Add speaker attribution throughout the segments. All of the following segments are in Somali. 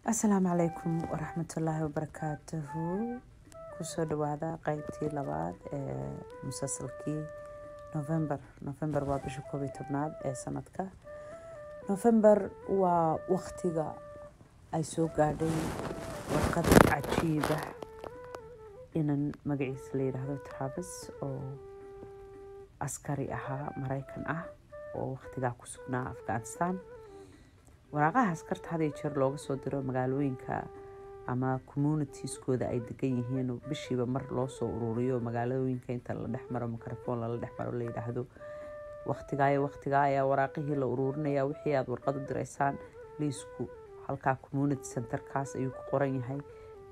Speaker 1: asalaamu calaykum waraxmatullaahi wabarakaatuhu kusoo dhawaada qeybtii labaad ee musalsalkii november november waa bisha koob iyo tobnaad ee sanadka november waa waktiga ay soo gaadhay warqad cajiiba inan magaciisa la yidhaahdo travis oo askari ahaa maraykan ah oo waktigaa ku sugnaa afghanistan waraaqaha askarta had iyo jeer looga soo diro magaalooyinka ama communitieskooda ay degan yihiin bishiiba mar loo soo ururiyo magaalooyinka inta la dhex maro microphone lala dhex maro la yidhaahdo waktigaayo waktigaa ayaa waraaqihii la ururinaya wixii aada warqad u diraysaan liisku halkaa community centerkaas ayuu ku qoran yahay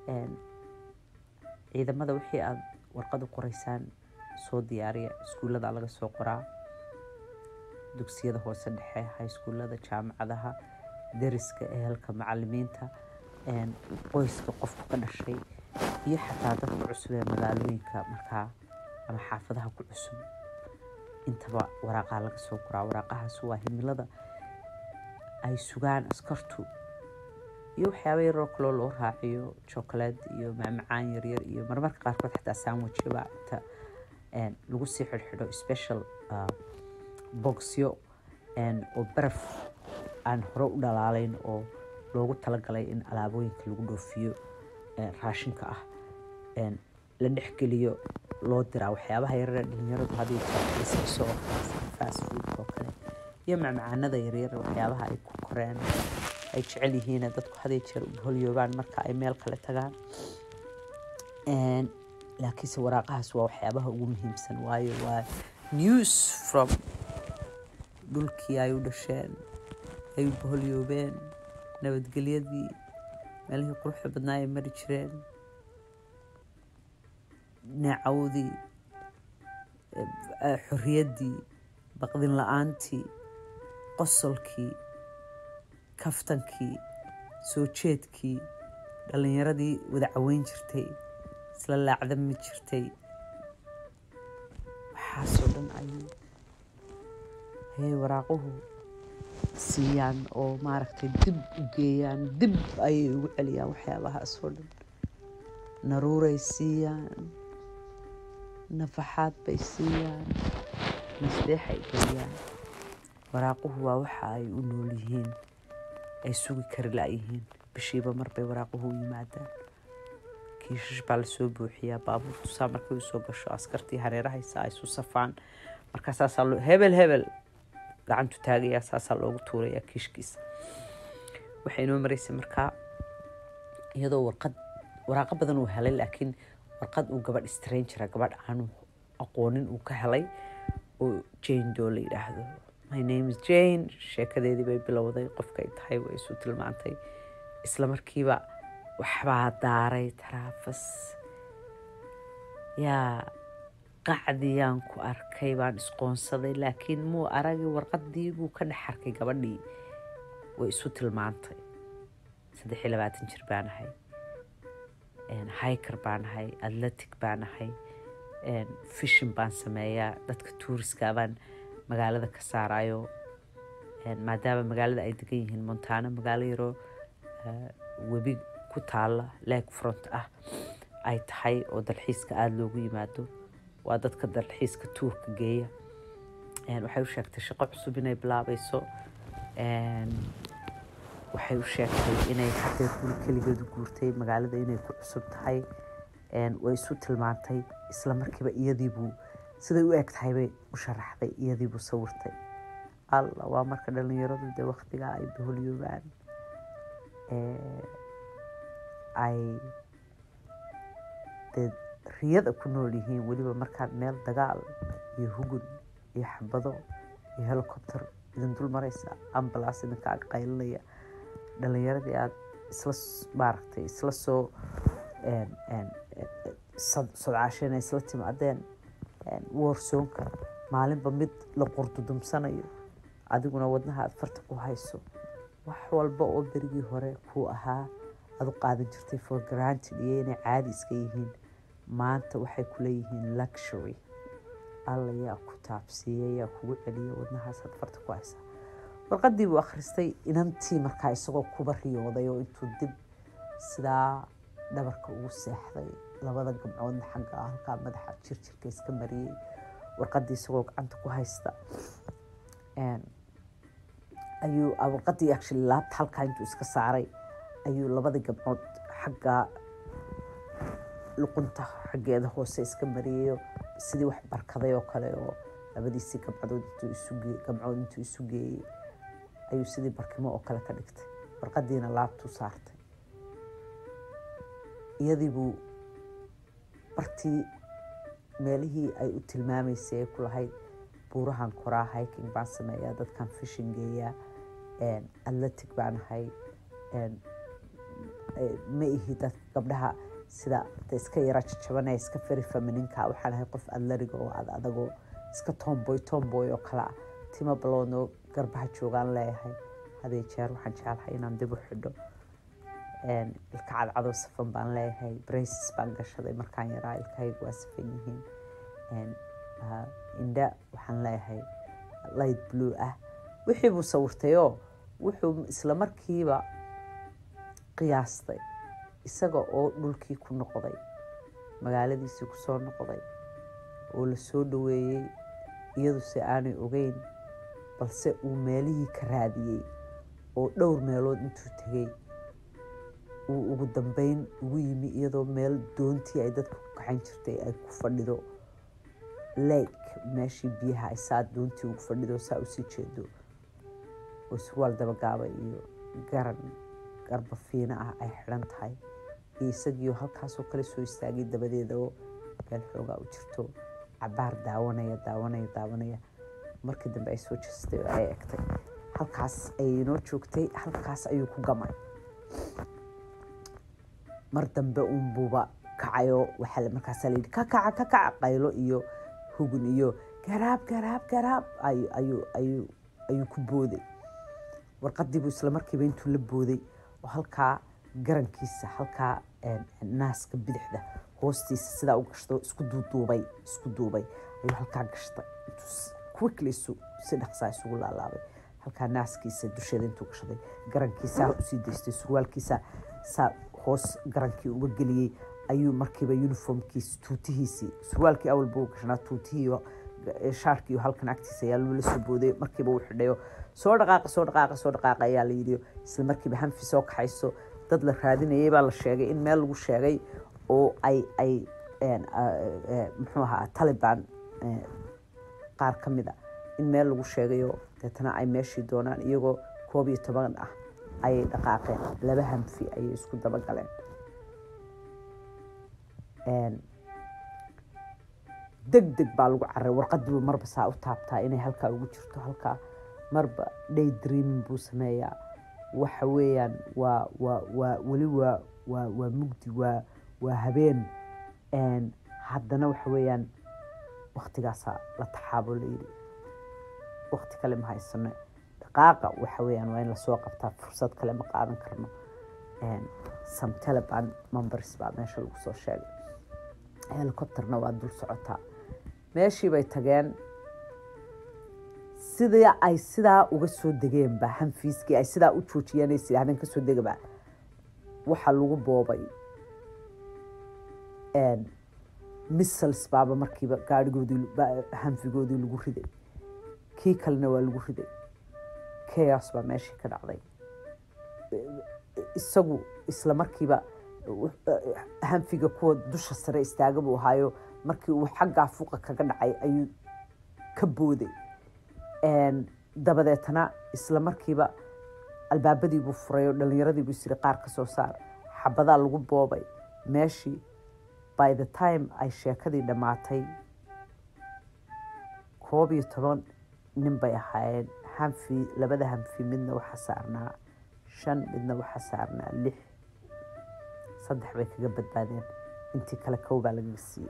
Speaker 1: ciidamada wixii aada warqad u qoraysaan soo diyaariya iskuullada laga soo qoraa dugsiyada hoose dhexe highskuullada jaamacadaha dariska ehelka macalimiinta qoyska qofku ka dhashay iyo xataa dadka cusub ee magaalooyinka markaa ama xaafadaha ku cusub intaba waraaqaha laga soo qoraa waraaqahaas waa himilada ay sugaan askartu iyo waxyaaba yaroo kaloo loo raaciyo chocolate iyo macmacaan yaryar iyo marmarka qaarkood xataa sandwichba inta lagu sii xidhxidho special boxyo oo baraf aan hore u dhalaalayn oo loogu talagalay in alaabooyinka lagu dhoofiyo raashinka ah la dhexgeliyo loo diraa waxyaabaha yarare dhalinyaradu hadii jeersiiso oo fast food oo kale iyo macmacaanada yaryar waxyaabaha ay ku koreen ay jecel yihiin dadku haday jeer u holyoobaan marka ay meel kale tagaan laakiinse waraaqahaas waa waxyaabaha ugu muhiimsan waayo waa news from dhulkii ay u dhasheen ay u boholyoobeen nabadgelyadii meelihii quruxda badnaa ay mari jireen neecawdii xorriyaddii baqdin la-aantii qosolkii kaftankii soo jeedkii dhallinyaradii wada caweyn jirtay isla laacdami jirtay waxaasoo dhan ayuu hey waraaquhu siiyaan oo maaragtay dib u geeyaan dib ayay ugu celiyaan waxyaabahaasoo dhan naruuray siiyaan nafaxaad bay siiyaan masdeexay geliyaan waraaquhu waa waxa ay u nool yihiin ay sugi kari la-yihiin bishiiba marbay waraaquhu u yimaadaan kiishash baa lasoo buuxiyaa baabuurtu saa markay usoo gasho askartii hareerahaysa ay isu safaan markaa saasaa loo hebel hebel gacantu taagayaa saasaa loogu tuurayaa kiishkiisa waxay inoo maraysay markaa iyadoo warqad waraaqo badan uu helay laakiin warqad uu gabadh stranger gabadh aanu aqoonin uu ka helay oo jane doo la yidhaahdo my name is jane sheekadeedii bay bilowday qofkay tahay way isu tilmaantay isla markiiba waxbaa daaray taraafas yaa qacdiyaan ku arkay baan isqoonsaday laakiin muu aragi warqadii buu ka dhex arkay gabadhii way isu tilmaantay saddex iyo labaatan jir baan ahay hiker baan ahay atletic baan ahay fishin baan sameeyaa dadka tuuriska baan magaalada ka saarayo maadaama magaalada ay degan yihiin montaano magaalo yaroo webi ku taala leeg front ah ay tahay oo dalxiiska aada loogu yimaado waa dadka dalxiiska tuurka geeya waxay u sheegtay shaqo cusub inay bilaabayso waxay u sheegtay inay hadeer guri keligeedu guurtay magaalada inay ku cusub tahay way isu tilmaantay isla markiiba iyadiibuu siday u eg tahay bay u sharaxday iyadiibuu sawirtay alla waa marka dhalinyaradu dee waktigaa ay boholyoobaan ay dee riyada ku nool yihiin weliba markaad meel dagaal iyo hugun iyo xabado iyo helicopter idin dul maraysa ambalaas idinka ag qaylinaya dhalinyaradii aada isla maaragtay isla soo sodcaasheen ay isla timaadeen warsoonka maalinba mid la qurdudumsanayo adiguna wadnaha aada farta ku hayso wax walba oo berigii hore kuu ahaa aada u qaadan jirtay for granted iyo inay caadi iska yihiin maanta waxay ku leeyihiin luxury alla yaa ku taabsiiya yaa kugu celiya wadnahaasaad farta ku haysaa warqadii buu akhristay inantii markaa isagoo kuba riyooday oo intuu dib sidaa dhabarka ugu seexday labada gabcoodna xagga halkaa madaxa jirjirka iska mariyey warqadii isagoo gacanta ku haysta ayuu warqadii actually laabta halkaa intuu iska saaray ayuu labadii gabcood xagga luqunta xaggeeda hoose iska mariyayo sidii wax barkaday oo kale oo labadiisii gabcadood intuu isuge gabcood intuu isu geeyey ayuu sidii barkimo oo kale ka dhigtay warqadiina laabtuu saartay iyadii buu bartii meelihii ay u tilmaamaysay ay ku lahayd buurahan koraa hiking baan sameeyaa dadkan fishin geeyaa atletic baan ahay ma ihi dadka gabdhaha sida iska yara jajabanaya iska feri femininka waxaan ahay qof adlariga oo ad adagoo iska tomboy tomboy oo kale ah timo baloodno garbaha joogaan leeyahay hadee jeer waxaan jeclahay inaan dib u xidho ilka cadcadoo safan baan leeyahay braces baan gashaday markaan yaraa ilkahayga waa safan yihiin indha waxaan leeyahay light blue ah wixii buu sawirtayoo wuxuu isla markiiba qiyaastay isaga oo dhulkii ku noqday magaaladiisii ku soo noqday oo la soo dhaweeyey iyaduse aanay ogeyn balse uu meelihii ka raadiyey oo dhowr meelood intuu tegey uu ugu dambeyn ugu yimi iyadoo meel doontii ay dadka ku kaxan jirtay ay ku fadhido lake meeshii biyaha ay saa doontii ugu fadhido saa usii jeedo oo surwaal dabagaaba iyo garan garba fiina ah ay xidhan tahay iyo isagiio halkaasoo kale soo istaagay dabadeeda oo meel xoogaa u jirto cabaar daawanaya daawanaya daawanaya markii dambe ay soo jeestay oo ay egtay halkaas ayay inoo joogtay halkaas ayuu ku gamay mar dambe uunbuuba kacayo waxaa markaasaa layidhi ka kaca ka kaca qaylo iyo hugun iyo garaab garaab garaab ayuu ayuu ayuu ku booday warqadiibuu isla markiiba intuu la booday oo halkaa garankiisa halkaa naaska bidixda hoostiisa sidaa u gashto isku duuduubay isku duubay ayuu halkaa gashtay intuu quickly isu si dhaqsaa isugu laalaabay halkaa naaskiisa dusheeda intuu gashaday garankiisa usii daystay surwaalkiisa saa hoos garankii uga geliyey ayuu markiiba uniformkiisi tuutihiisii surwaalkii awal buu gashanaa tuutihii shaarkii halkan agtiisa ayaa loola soo booday markiiba uu xidhayo soo dhaqaaqa soo dhaqaaqa soo dhaqaaqa ayaa la yidhi isla markiiba hanfi soo kaxayso dad la raadinayay baa la sheegay in meel lagu sheegay oo ay ay muxuu ahaa taliban qaar ka mid a in meel lagu sheegayo deetana ay meeshii doonaan iyagoo koob iyo toban ah ayay dhaqaaqeen laba hanfi ayay isku dabagaleen deg deg baa lagu caray warqadiibu marba saa u taabtaa inay halkaa ugu jirto halkaa marba day dreaming buu sameeyaa waxa weeyaan waa waa waa weli waa waa waa mugdi waa waa habeen haddana waxa weeyaan waktigaasaa la taxaabo la yidhi wakti kale ma haysano dhaqaaqa waxa weeyaan waa in lasoo qabtaa fursad kale ma qaadan karno some taliban members baa meesha lagu soo sheegay helicopterna waa dul socotaa meeshii bay tageen sidii ay sidaa uga soo degeenba hanfiiskii ay sidaa u joojiyeen ay sidaahdeen kasoo degaba waxaa lagu boobay missals baaba markiiba gaarigoodii hanfigoodii lagu riday kii kalena waa lagu riday chaos baa meeshii ka dhacday isagu isla markiiba hanfiga kuwa dusha sare istaaga buu ahaayo markii uu xaggaa fuqa kaga dhacay ayuu ka booday dabadeetana isla markiiba albaabadii buu furay oo dhalinyaradii buu isiri qaar ka soo saar xabadaa lagu boobay meeshii by the time ay sheekadii dhammaatay koob iyo toban nin bay ahaayeen hanfi labada hanfi midna waxaa saarnaa shan midna waxaa saarnaa lix saddex bay kaga badbaadeen intii kale kow baa lagaga siiyey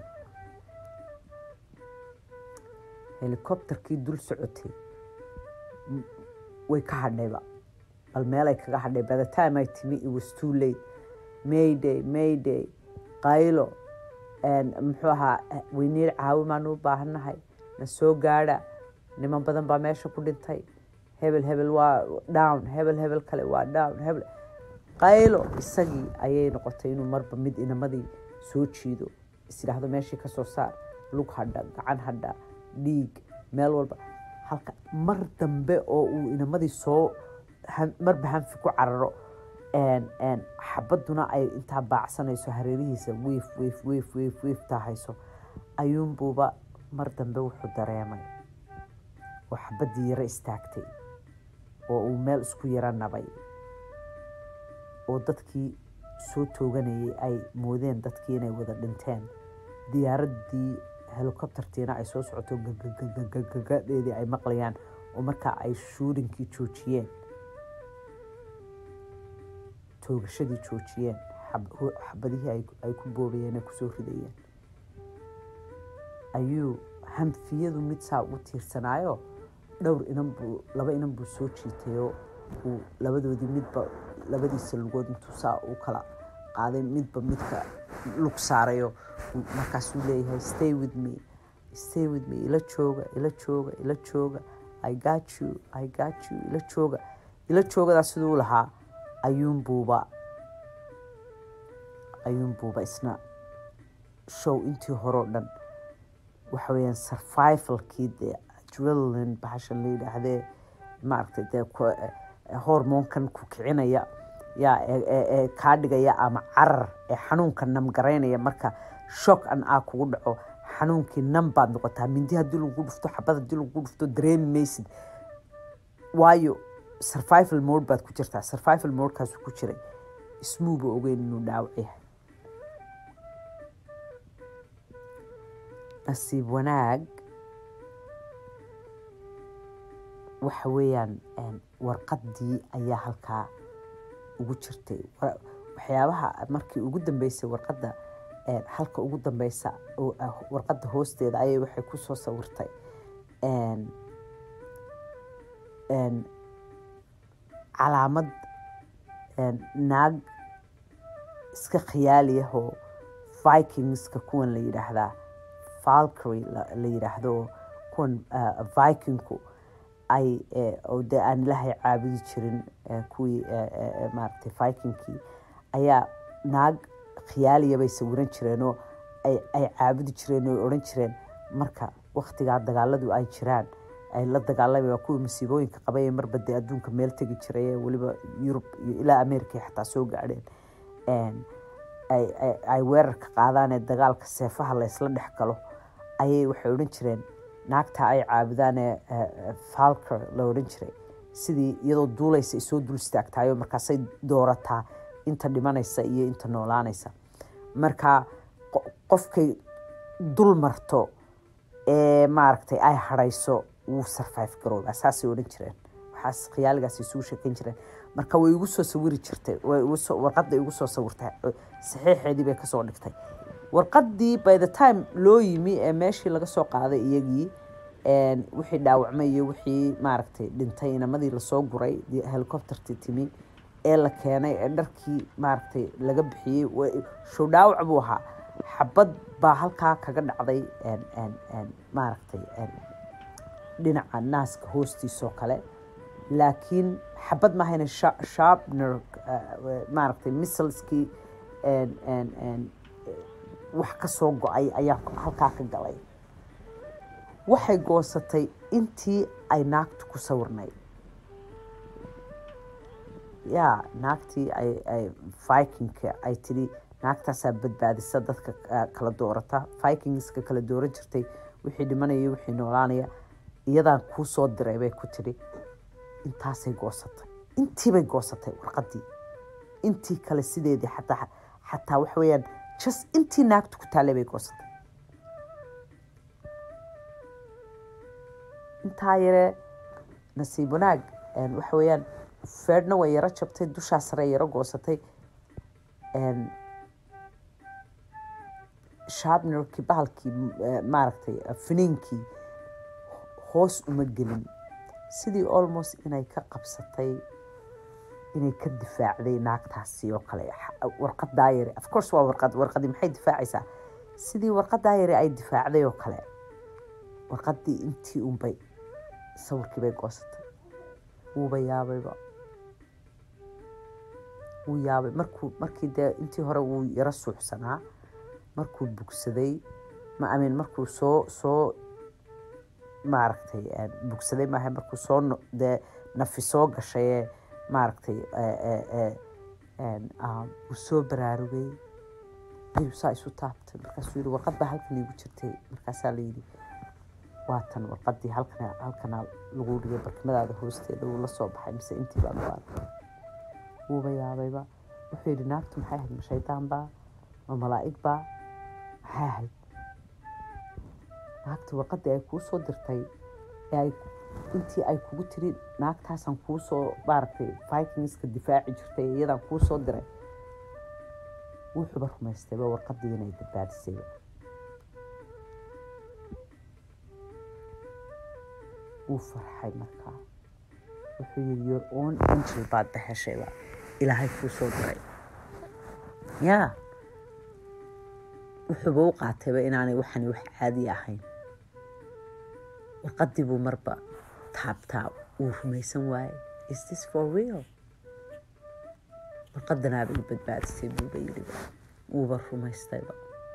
Speaker 1: helicopterkii dul socotay way ka hadhayba bal meelay kaga hadhay by the time ay timi it was too late mayday mayday qaylo muxuu ahaa weyniir caawimaan u baahannahay na soo gaadha niman badan baa meesha ku dhintay hebel hebel waa down hebel hebel kale waa down hebel qaylo isagii ayay noqotay inuu marba mid inamadii soo jiido isidhaahdo meeshii kasoo saar lug hadha gacan hadha dhiig meel walba halka mar dambe oo uu inamadii soo marba hanfi ku cararo xabaduna ay intaa baacsanayso hareerihiisa wiif wiif wiif wiif wiif taahayso ayuunbuuba mar dambe wuxuu dareemay oo xabaddii yaro istaagtay oo uu meel isku yaro nabay oo dadkii soo tooganayay ay moodeen dadkii inay wada dhinteen diyaaraddii helicoptertiina ay soo socoto gagagagadeedii ay maqlayaan oo markaa ay shuurinkii joojiyeen toogashadii joojiyeen xabadihii ay ku boobayeen ay kusoo ridayeen ayuu hanfiyadu mid saa u tiirsanaayo dhowr inan buu laba inan buu soo jiitayoo uu labadoodii midba labadiisa lugood intuu saa u kala qaaday midba midka lug saarayo markaasuu leeyahay stay with me stay with me ila jooga ila jooga ila jooga i got you i got you ila jooga ila joogadaa siduu lahaa ayuunbuuba ayuunbuuba isna show intii horeo dhan waxa weeyaan survivalkii dee adrenaline bahashan la yidhaahdee maaragtay dee hormoonkan ku kicinaya yaa ee kaa dhigaya ama carar ee xanuunka namgaraynaya marka shock an a kugu dhaco xanuunkii nam baad noqotaa mindi haddii lagu dhufto xabad haddii lagu dhufto dareemi maysid waayo survival mode baad ku jirtaa survival modekaasu ku jiray ismuuba ogeyn inuu dhaawac yahay nasiib wanaag waxa weeyaan warqaddii ayaa halkaa ugu jirtay waxyaabaha markii ugu dambeysay warqadda halka ugu dambeysa warqadda hoosteeda ayay waxay ku soo sawirtay calaamad naag iska khiyaaliyahoo vikingska kuwan la yidhaahdaa falcry la yidhaahdo kuwan vikingku ay de aan ilaahay caabudi jirin kuwii maaragtay vikingkii ayaa naag khiyaaliya bay sawiran jireenoo ay caabudi jireen oo odhan jireen marka waktigaa dagaaladu ay jiraan ay la dagaalamay waa kuwii masiibooyinka qabay marba dee adduunka meel tegi jiray weliba yurub iyo ilaa america xataa soo gaadheen ay weerarka qaadaanee dagaalka seefaha laysla dhex galo ayay waxay odhan jireen naagta ay caabudaanee falker la odhan jiray sidii iyadoo duulaysa isoo dul istaagtayo markaasay doorataa inta dhimanaysa iyo inta noolaanaysa marka qofkay dul marto ee maaragtay ay hadhayso wuu survive garoobaa saasay odhan jireen waxaas khiyaaligaas isugu sheekan jireen marka way igu soo sawiri jirtay warqadda igu soo sawirtay saxiixeedii bay kasoo dhigtay warqaddii by the time loo yimi ee meeshii laga soo qaaday iyagii wixii dhaawacmay iyo wixii maaragtay dhintay inamadii lasoo guray helicoptertii timi ee la keenay ee dharkii maaragtay laga bixiyey show dhaawac buu ahaa xabad baa halkaa kaga dhacday maaragtay dhinaca naaska hoostiisoo kale laakiin xabad maahayna sharpner maaragtay missalskii wax ka soo go-ay ayaa halkaa ka galay waxay goosatay intii ay naagtu ku sawirnayd yaa naagtii ay vikingka ay tidhi naagtaasaa badbaadisa dadka kala doorata vikingska kala dooran jirtay wixii dhimanaya wixii noolaanaya iyadaan kuu soo diray bay ku tidhi intaasay goosatay intiibay goosatay warqaddii intii kale sideedii xataa xataa waxa weeyaan just intii naagtu ku taallay bay goosatay intaa yaree nasiib wanaag waxa weeyaan feedhna way yaro jabtay dushaa sare yaro goosatay shabnerkii bahalkii maaragtay finiinkii hoos uma gelin sidii almost inay ka qabsatay inay ka difaacday naagtaasi oo kale warqadaa yare of course waa warqad warqadii maxay difaacaysaa sidii warqadaa yare ay difaacday oo kale warqadii intii unbay sawirkii bay goosatay wuuba yaabayba wuu yaabay markuu markii dee intii hore wuu yaro suuxsanaa markuu bugsaday ma amin markuu soo soo maaragtay bugsaday maaha markuu soo dee nafi soo gashayee maaragtay uu soo baraarugay ayuu saa isu taabtay markaasuu yihi warqad baa halkan iigu jirtay markaasaa la yidhi waatan warqadii halkan halkana lagu dhigay barkimadaada hoosteeda wuu la soo baxay mise intii baa lagu arkay wuuba yaabayba wuxuu yidhi naagtu maxay ahayd ma shaydaan baa ma malaa'ig baa maxay ahayd naagta warqadii ay kuu soo dirtay ee ay intii ay kugu tiri naagtaasaan kuu soo maaragtay vikingska difaaci jirtay iyadaan kuu soo diray wuxuuba rumaystayba warqadii inay badbaadisayba wuu farxay markaa wuxuu yidhi your own angel baad baheshayba ilaahay kuu soo diray yaa wuxuuba u qaatayba inaanay waxani wax caadi ahayn warqadii buu marba taabtaa wuu rumaysan waaye is this for real warqadanaaba i badbaadisay buuba yidhiba wuuba rumaystayba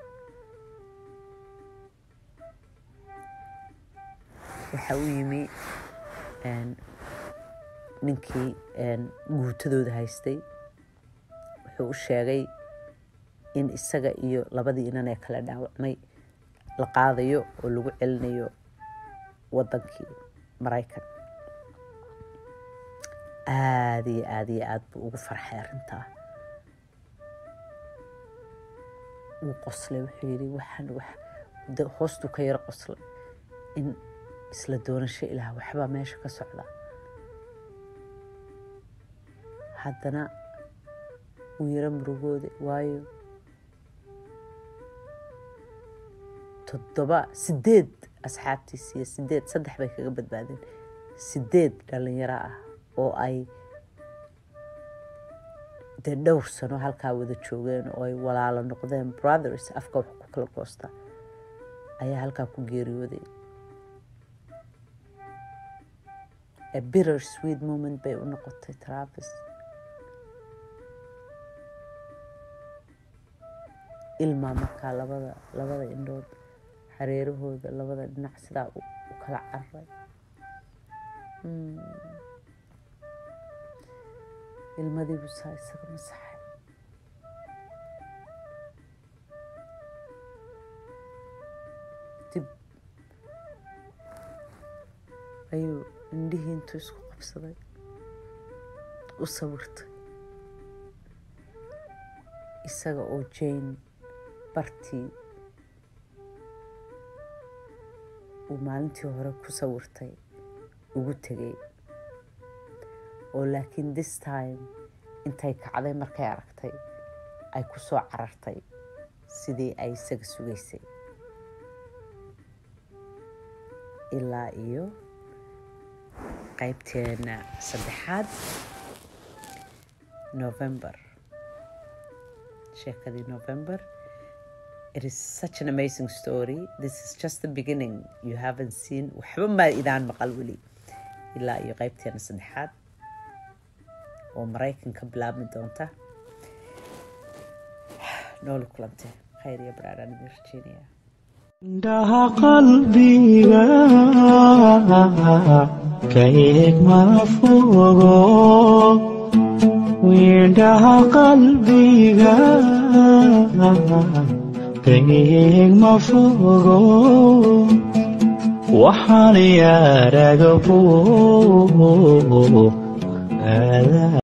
Speaker 1: waxa u yimi ninkii guutadooda haystay wuxuu u sheegay in isaga iyo labadii inan ee kala dhaawacmay la qaadayo oo lagu celinayo wadankii maraykan aada iyo aada iyo aada buu ugu farxay arrintaa wuu qoslay wuxuu yidhi waxaan wax hoostuu ka yaro qoslay in isla doonasho ilaah waxbaa meesha ka socda haddana wuu yaro murugooda waayo toddoba sideed asxaabtiis iyo sideed saddex bay kaga badbaadeen sideed dhalinyaro ah oo ay dee dhowr sano halkaa wada joogeen oo ay walaalo noqdeen brothers afka wax ku kala goosta ayaa halkaa ku geeriyooday a bitter sweet moment bay u noqotay travis ilmaa markaa labada labada indhood hareerahooda labada dhinac sidaa u kala cararay ilmadiibu saa isaga masaxay dib ayuu indhihii intuu isku qabsaday u sawirtay isaga oo jane bartii uu maalintii hore ku sawirtay ugu tegay oo laakiin this time intay kacday markay aragtay ay ku soo carartay sidii ay isaga sugaysay ilaa iyo qaybteena saddexaad november sheekadii november it is such an amazing story this is just the beginning you haven't seen waxba maa idaan maqal weli ilaa iyo qaybteena saddexaad oo maraykan ka bilaabmi doonta nooli kulante khayr iyo baraaraan idin rajeynaya
Speaker 2: indhaha qalbiga ka eeg ma fogo indhaha qalbiga ka eeg ma fogo waxaan yaaraga bo